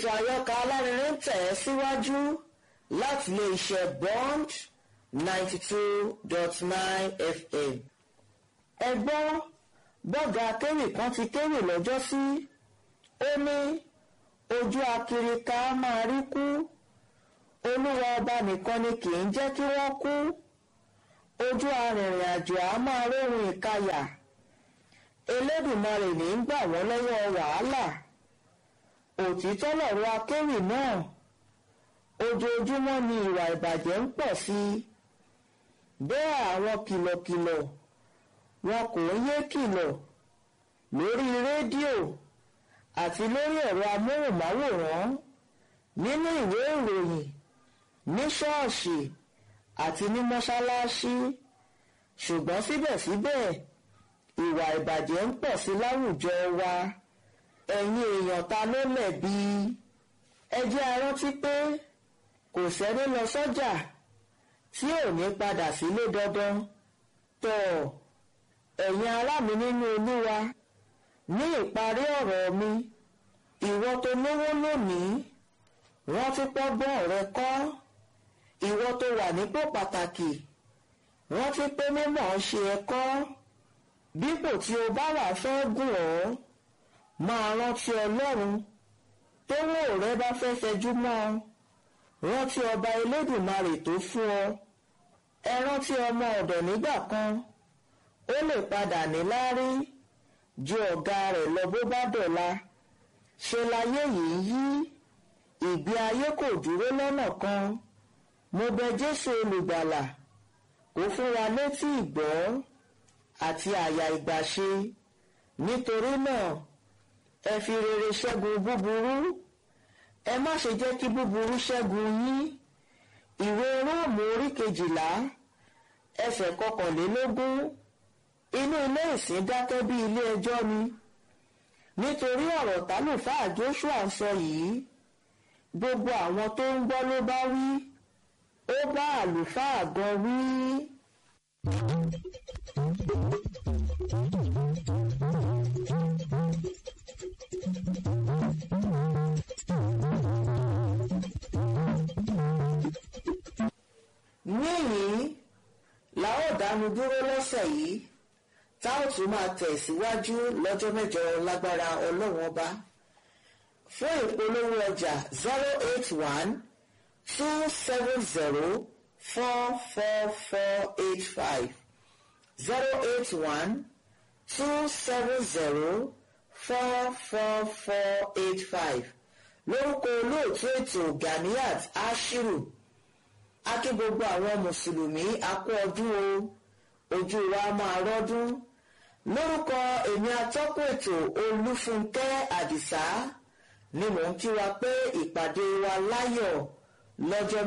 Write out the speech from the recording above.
ètò àyọkà alárinrin ń tẹ̀ ẹ́ síwájú láti ilé iṣẹ́ bond ninety two dot nine fm. ẹ gbọ́ bọ́gà akéwì kan ti kéwì lọ́jọ́ sí ó ní ojú akirika máa rí kú olúwa ọba nìkan ni kì í jẹ́ kí wọ́n kú ojú arìnrìn àjò á máa róhun ìkayà elédùnmarè ní í gbà wọ́n lọ́wọ́ wàhálà òtítọ́ lọ̀rọ̀ akéwì náà ojoojúmọ́ ni ìwà ìbàjẹ́ ń pọ̀ sí i bẹ́ẹ̀ àwọn kìlọ̀kìlọ̀ wọn kò ń yé kìlọ̀ lórí rédíò àti lórí ẹ̀rọ amóhùnmáwòrán nínú ìwé ìròyìn ní ṣọ́ọ̀ṣì àti ní mọ́ṣáláṣí ṣùgbọ́n síbẹ̀síbẹ̀ ìwà ìbàjẹ́ ń pọ̀ sí láwùjọ wa ẹ̀yin èèyàn ta ló lẹ̀bi ẹ jẹ́ a rántí pé kò sẹ́ni lọ sọ́jà tí ò ní padà sílé dandan tọ̀ ẹ̀yin ará mi nínú olúwa ní ìparí ọ̀rọ̀ mi ìwọ tó lówó lónìí rántí pọ́gbọ́n rẹ kọ́ ìwọ tó wà nípò pàtàkì rántí pé mímọ̀ ọ́ ṣe ẹ kọ́ dípò tí o bá wà fẹ́ gùn ọ́ máa rántí ọlọ́run tówó rẹ bá fẹ́ fẹjú mọ́ ọ rántí ọba elédùnmarè tó fún ọ ẹ rántí ọmọ ọ̀dọ̀ nígbà kan ó lè padà níláárí ju ọ̀gá rẹ̀ lọ bó bá dọ̀la ṣe láyé yìí yí ìgbé ayé kò dúró lọ́nà kan mo bẹ jésù olùgbàlà kó fún wa létí ìgbọ́ àti àyà ìgbàṣe nítorí náà ẹ fi rere ṣẹ́gun búburú ẹ má ṣe jẹ́ kí búburú ṣẹ́gun yín ìwé róòmù orí kejìlá ẹsẹ̀ kọkànlélógún inú ilé ìsìn dákẹ́ bí ilé ẹjọ́ ni nítorí ọ̀rọ̀ tálùfáà joshua ń sọ yìí gbogbo àwọn tó ń gbọ́ ló bá wí ó bá àlùfáà gan wí. níyìn la ó dánu dúró lọ́sẹ̀ yìí tá ò tún máa tẹ̀síwájú lọ́jọ́ mẹ́jọ lágbára ọlọ́run ọba fún ìpolówó ọjà zero eight one two seven zero four four four eight five zero eight one two seven zero four four four eight five lórúkọ olóòtú ètò Ganiat Ashiru akí gbogbo àwọn mùsùlùmí akú ọdún o ojú wa máa rọ́dún lórúkọ èmi atọ́kùn ètò Olúfúnkẹ́ Àdìsá ni mò ń kí wa pé ìpàdé wa láyọ̀ lọ́jọ́